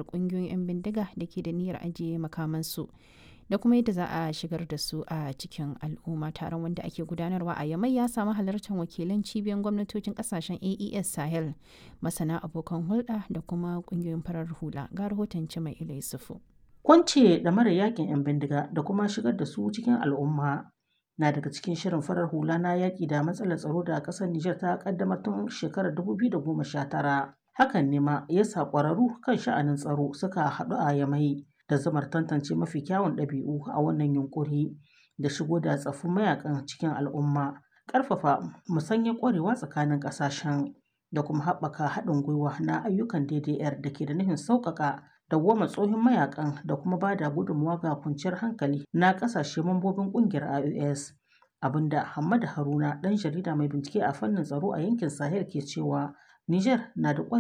tunkarar ƙungiyoyin 'yan bindiga da ke da niyyar ajiye makamansu da kuma yadda za a shigar da su a cikin al'umma taron wanda ake gudanarwa a yamai ya samu halartar wakilan cibiyar gwamnatocin kasashen aes sahel masana abokan hulɗa da kuma ƙungiyoyin farar hula ga rahoton mai ila yusufu kwance da mara yakin 'yan bindiga da kuma shigar da su cikin al'umma na daga cikin shirin farar hula na yaƙi da matsalar tsaro da ƙasar Nijar ta ƙaddamar tun shekarar 2019 hakan ne ma ya sa ƙwararru kan sha'anin tsaro suka haɗu a yamai da zamar tantance mafi kyawun ɗabi'u a wannan yunkuri da shigo da tsaffin mayakan cikin al'umma ƙarfafa musanyar ƙwarewa tsakanin ƙasashen da kuma haɓaka haɗin gwiwa na ayyukan DDR da ke da nufin sauƙaƙa dawwama tsohon mayakan da kuma ba da gudunmawa ga kwanciyar hankali na ƙasashe mambobin ƙungiyar IOS abinda Hamad Haruna ɗan jarida mai bincike a fannin tsaro a yankin Sahel ke cewa Niger na da